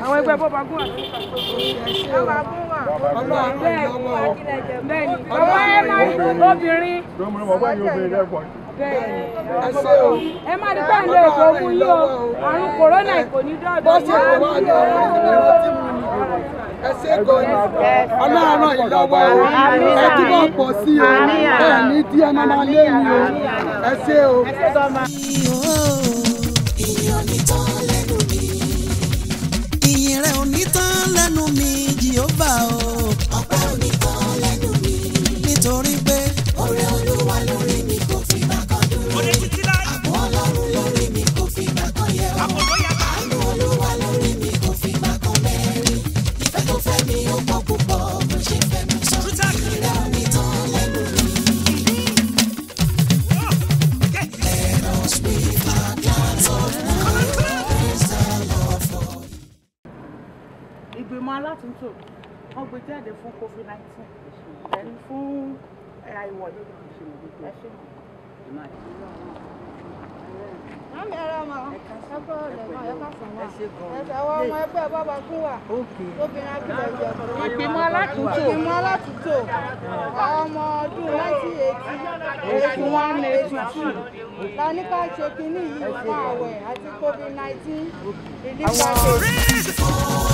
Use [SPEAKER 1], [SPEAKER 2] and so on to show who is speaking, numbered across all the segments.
[SPEAKER 1] àwọn ẹgbẹ́ bọ́ba gún wà lórí ìpàdé bọ́ba gún wà
[SPEAKER 2] Ọlọ́run
[SPEAKER 1] bẹ́ẹ̀
[SPEAKER 2] ràn lọ́wọ́ o.
[SPEAKER 1] bẹ́ẹ̀ ni ọwọ́ ẹ máa rí obìnrin bẹ́ẹ̀
[SPEAKER 2] ẹ ṣé o.
[SPEAKER 1] ẹ má ní bẹ́ẹ̀ lè kó mú yín o àrùn kòrónà kò ní dọ́dọ̀
[SPEAKER 2] bó ṣe kò wá ní ọ̀rọ̀ ìlera tí mo ní ẹ ṣe gan ni ọlọ́run ràn yín lọ́wọ́ o ẹ túbọ̀ pọ̀ sí o ẹ ní tí ẹ máa máa lé yín o ẹ ṣé o.
[SPEAKER 3] ìyìn ò ní tán lẹ́nu mi. ìyìn rẹ̀ ò ní tán lẹ́nu mi jìhóbà o. ọpẹ́ ò ní tán lẹ́nu mi. nítorí pé oore olúwa lórí mi kò fi gbà kan dúró. àbọ̀ ọlọ́run lórí mi kò fi gbà kan yẹ̀ wò. àánú olúwa lórí mi kò fi gbà kan mẹ́rin. ìfẹ́ tó fẹ́ mi ó pọ̀ púpọ̀ bó ṣe fẹ́ mi sọ. ìyìn rẹ̀ ò ní tán lẹ́nu mi. Let us with our glass of wine praise the Lord for
[SPEAKER 4] ìgbìmọ̀ alátúntò wọ́n gbé jáde fún covid nineteen ẹni fún ẹ̀yà ìwọ̀lú ẹ ṣe.
[SPEAKER 1] Mami ẹ̀rọ ọmọ ẹ̀kọ́ ọ̀lẹ̀ náà ẹ̀ka sàn wá. Ẹ̀sẹ̀ àwọn ọmọ ẹgbẹ́ bọ́ba gún wà. Obìnrin akílẹ̀ jẹ.
[SPEAKER 4] ìgbìmọ̀ alátúntò
[SPEAKER 1] Ìgbìmọ̀ alátúntò àwọn ọmọ ọdún 1980
[SPEAKER 4] eighty one eighty two
[SPEAKER 1] la ní ká ṣe kínní yìí fún àwẹ̀ àti covid nineteen relief package.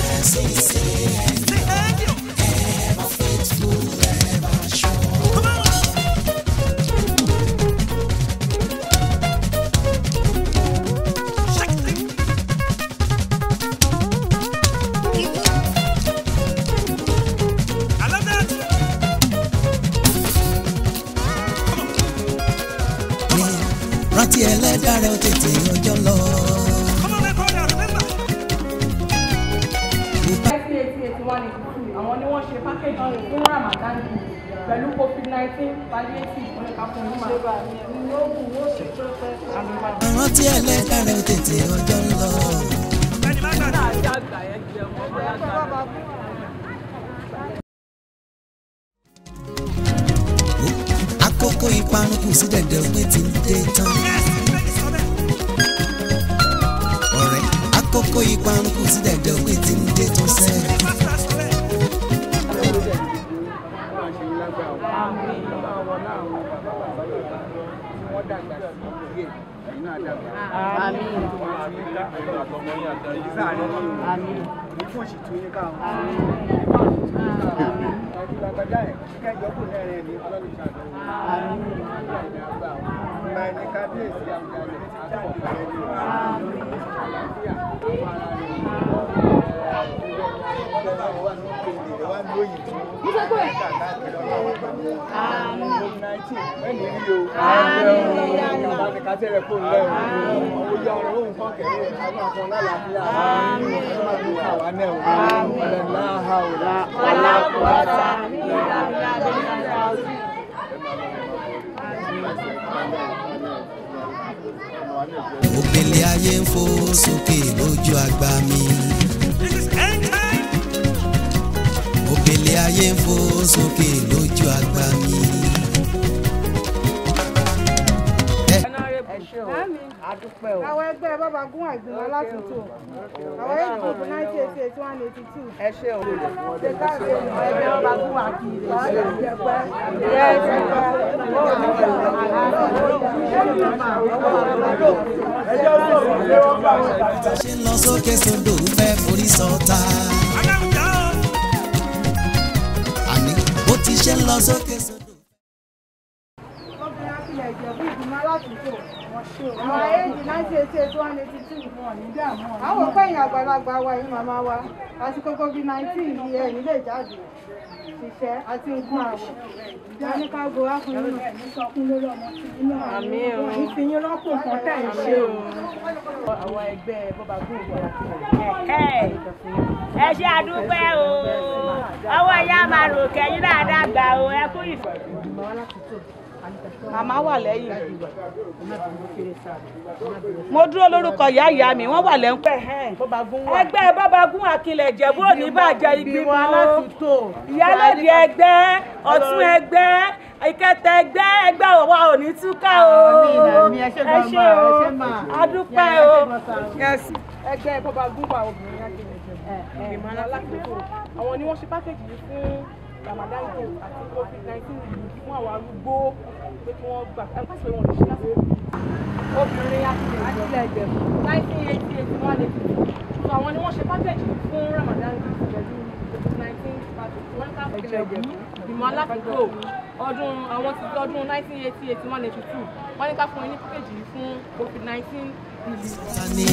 [SPEAKER 3] rántí ẹlẹ́dàá rẹ̀ ó tètè ọjọ́ lọ.
[SPEAKER 4] nineteen eighty eighty one eighty two àwọn ni wọ́n ṣe package fún ramadan pẹ̀lú covid nineteen palliative fún ẹ̀ka fún ìmọ̀.
[SPEAKER 3] rántí ẹlẹ́dàá rẹ̀ ó tètè ọjọ́ lọ. àkókò ìparun kù sí dẹ̀dẹ̀ òpin tí ń dé tán. ọ̀rẹ́ àkókò ìparun kù sí dẹ̀dẹ̀ òpin tí ń dé tán sẹ́ẹ̀. òbílẹ̀ ayé ń fò sókè lójú àgbà mi. òbílẹ̀ ayé ń fò sókè lójú àgbà mi.
[SPEAKER 1] Àwọn ẹgbẹ́ bọ́ba gún àgbìmọ̀ alátúntò. Àwọn age group 1988 182.
[SPEAKER 4] ẹ ṣe o.
[SPEAKER 1] Ṣé káàkiri
[SPEAKER 4] ẹgbẹ́ ọba gún wà kí ilé
[SPEAKER 3] ṣe ń lọ sókè sódò fẹ́ forí sọta. àní bó ti ṣe ń lọ sókè sódò.
[SPEAKER 1] Obìnrin akílẹ̀ ìjẹ̀bú ìgbìmọ̀ alátúntò. Àwọn age 1988 182. Àwọn òpẹ́yìn àgbàlagbà wa yìí màmá wa. Àsìkò COVID-19 yìí ẹ̀ nílé ìjáde. Ṣiṣẹ́ àti nǹkan àwọ̀. Ìjà ní ká go wá fún yín náà. Sọkún lórí ọmọ tí yín náà. Àmì o. Ìfìyín rọ́pò kan tẹ̀ ń ṣe o.
[SPEAKER 4] àwọn ẹgbẹ́ bọ́ba gún wà
[SPEAKER 5] ẹ ṣe àdúpẹ́ o ọwọ́ ìyá máa rò kẹ́yìn náà dàgbà o ẹ kú ìfẹ́.
[SPEAKER 4] màmá wà lẹ́yìn mo dúró lórúkọ ìyá ìyá mi wọ́n wà lẹ́ńpẹ́ ẹgbẹ́ bọ́ba gún àkìlẹ̀ ìjẹ̀bú òní bàjẹ́ ìgbìmọ̀ alátúntò ìyálòdì ẹgbẹ́ ọ̀tún ẹgbẹ́ ìkẹtẹ ẹgbẹ́ ẹgbẹ́ wa ò ní túká o ẹ ṣe o adúpẹ́ o ẹgbẹ́ bọ́ba gún wà obìnrin àkìlẹ̀ ìjẹ̀bú.
[SPEAKER 6] ìgbìmọ̀ alákòókò àwọn ni wọ́n ṣe pákéjì yìí fún Ramadan gift àti covid nineteen relief fún àwọn arúgbó pé kí wọ́n gbà ẹ pàṣẹ wọn lè ṣe láti obìnrin akílẹ̀ ẹgbẹ̀rún nineteen eighty eight one eighty two so àwọn ni wọ́n ṣe pákéjì yìí fún Ramadan gift pẹ̀lú covid nineteen package wọ́n ká kílẹ̀ ẹgbẹ̀rún ìgbìmọ̀ alákòókò ọdún àwọn ti ọdún nineteen eighty eight one eighty two wọ́n ní ká fún ẹ ní pákéjì yìí fún covid nineteen relief.
[SPEAKER 3] Tani.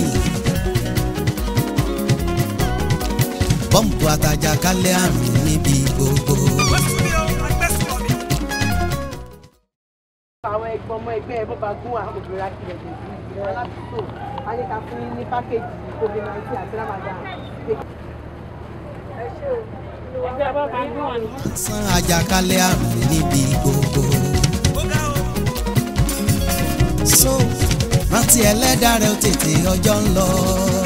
[SPEAKER 3] bọ́ǹbù àtàjàkálẹ̀ àrùn níbi gbogbo.
[SPEAKER 1] àwọn ẹgbọn ọmọ ẹgbẹ́ ẹ bọba gún àwọn obìnrin akilẹ tèmi ìgbìmọ̀ aládùúgbò alẹka fún yín ní pákéjì covid nineteen àti ramadan. ẹ ṣé o.
[SPEAKER 4] ẹgbẹ́ bàbá gún wà ní.
[SPEAKER 3] san àjàkálẹ̀ àrùn níbi gbogbo. so rántí ẹlẹ́dàá rẹ ó tètè ọjọ́ ń lọ.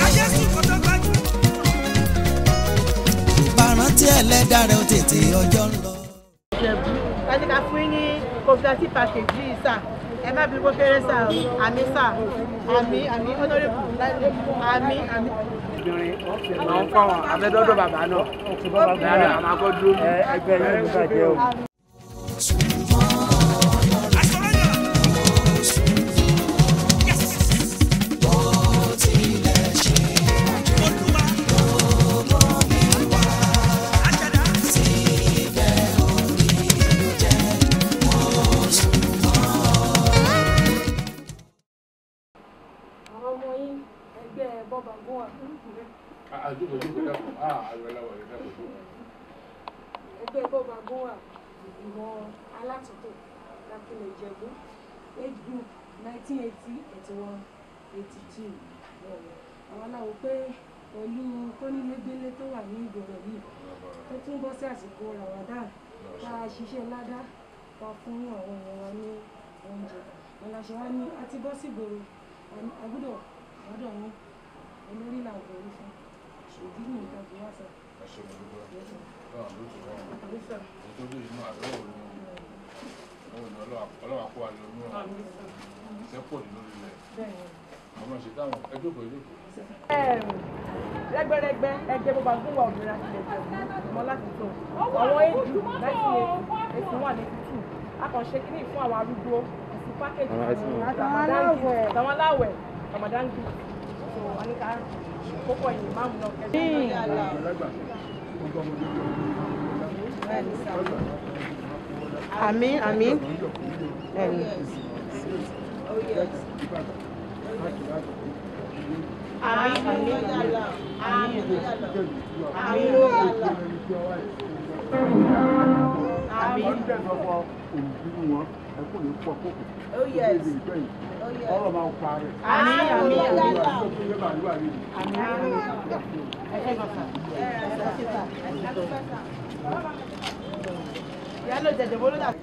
[SPEAKER 3] bá rántí ẹlẹ́dàá rẹ ó tètè ọjọ́ ń lọ.
[SPEAKER 1] ìjẹ̀bú alẹka fún yín ní covid nineteen package yìí sà ẹ má bí kókéré sà o àmì sà àmì àmì honorable àmì àmì.
[SPEAKER 7] àwọn fáwọn abẹ́dọ́dọ̀ bàbá náà bàbá náà àwọn akọ́dúró ní ẹgbẹ́ yẹn ló bàjẹ́ o.
[SPEAKER 6] àwọn ọmọ yín ẹgbẹ́ bọ́ba gún wà ẹgbẹ́ bọ́ba gún wà ìgbìmọ̀ alátúntò lápẹ̀lẹ̀ ìjẹ̀bú age group nineteen eighty eighty one eighty two àwọn aláwo pé pẹ̀lú kónílégbélé tó wà ní ìgboro yìí tó tún bọ́ sí àsìkò Ramadan tá a ṣiṣẹ́ ládá ká fún àwọn èèyàn wa ní oúnjẹ ìlàṣẹ wa ní a ti bọ́ sí ìgboro a gbọ́dọ̀ gbọ́dọ̀ ní olórí là ń borí fún ìdí ní nǹkan tó wá sọ.
[SPEAKER 1] rẹgbẹrẹgbẹ ẹgbẹ́ bọba gún wà obìnrin akilẹ jẹ̀bú ìgbìmọ̀ láti tó àwọn éjù nineteen eighty eighty one eighty two akànṣe kínní fún àwọn arúgbó àti pákéjì
[SPEAKER 4] Àtàwọn aláwẹ̀.
[SPEAKER 1] àtàwọn aláwẹ̀ Ramadan gift so anika kókó ẹ̀yìn máàmù náà kẹ́sì.
[SPEAKER 4] àmì àmì àmì àmì àmì àmì
[SPEAKER 2] Ọlọ́ máa ń parẹ́.
[SPEAKER 4] àmì àmì àmì
[SPEAKER 1] ìyá ló jẹjẹ bó ló dà.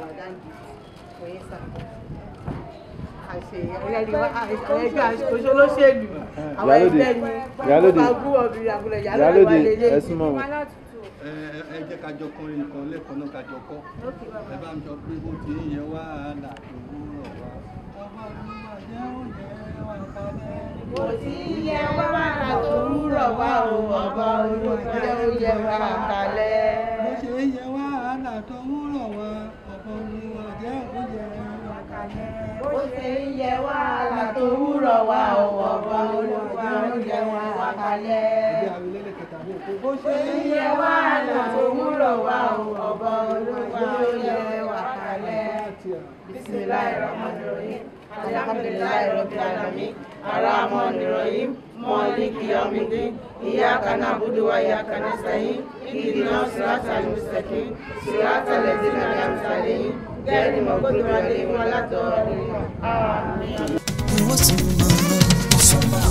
[SPEAKER 1] ẹgbẹ́ òṣèlú àwọn ẹgbẹ́ ni
[SPEAKER 8] Ìyálóde.
[SPEAKER 1] bá gún obìnrin àgùlẹ̀ ìyálóde wà
[SPEAKER 8] Ìyálóde
[SPEAKER 1] lélẹ̀.
[SPEAKER 8] ẹ súnmọ́ wọn.
[SPEAKER 2] ẹ ẹ jẹ́ ká jọ kọrin nìkan lẹ́ẹ̀kan náà ká jọ kọ́ ẹ bá ń jọ pé ó ti ń yẹ wàhálà tó wúrọ̀ wá. ọba olúwa jẹ́ òye wà kalẹ̀.
[SPEAKER 1] kò sí iye wàhálà tó rúrọ̀ wá o ọba olùjẹ́ oyè wà kalẹ̀.
[SPEAKER 2] bó ṣe ń yẹ wàhálà tó wúrọ̀ wá ọba olúwa jẹ́ òye wà kalẹ̀.
[SPEAKER 1] bó ṣe ń yẹ wàhálà tó rúrọ̀ wá o ọba olùjẹ́ oyè wà kalẹ̀.
[SPEAKER 2] ìdí àwọn ilé kẹta ní òkú. bó ṣe
[SPEAKER 1] bó ṣe ń yẹ wàhálà tó rúrọ̀ wá o ọba olùjẹ́ oyè wà kalẹ̀. bisimilayi rahmani rahim alhamdulilayi rabbil alamin arahmani rahim maliki yawmiddin iyyaka na'budu wa iyyaka nasta'in ihdina siratal mustaqim siratal ladzina an'amta alaihim ghayril maghdubi alaihim waladdallin amin
[SPEAKER 3] Ìwọ súnmọ́ súnmọ́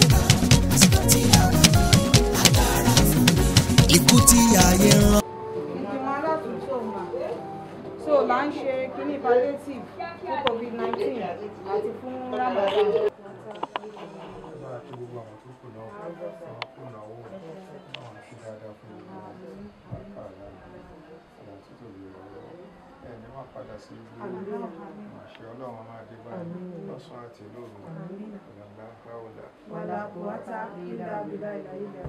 [SPEAKER 3] ikú tí ayé rán.
[SPEAKER 1] so là ń ṣe kíní palliative fún covid nineteen àti fún ramadan.
[SPEAKER 8] Bá a kí gbogbo àwọn tó kù náà, àwọn kù náà wò, àwọn ṣe dáadáa fún gbogbo wọn. Bàbá àlàyé, ọ̀la títò lè rọrọ. Ẹ ní wọ́n padà sí ibi àṣẹ ọlọ́run máa dé báyìí lọ́sàn àti lóru. Ìlànà káwọ́là.
[SPEAKER 1] wàlá kùwátà ìlà àbílà ìlà ìlà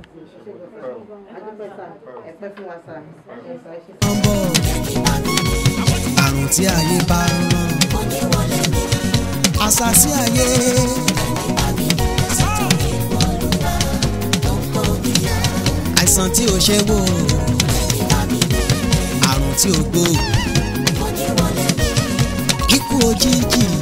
[SPEAKER 9] ẹ̀pẹ́ fún wa sá ẹ̀sà ṣe.
[SPEAKER 3] ọmọ àrùn tí ayé bá rán àṣàṣì ayé àìsàn tí ò ṣe wò àrùn tí ò gbó ikú òjijì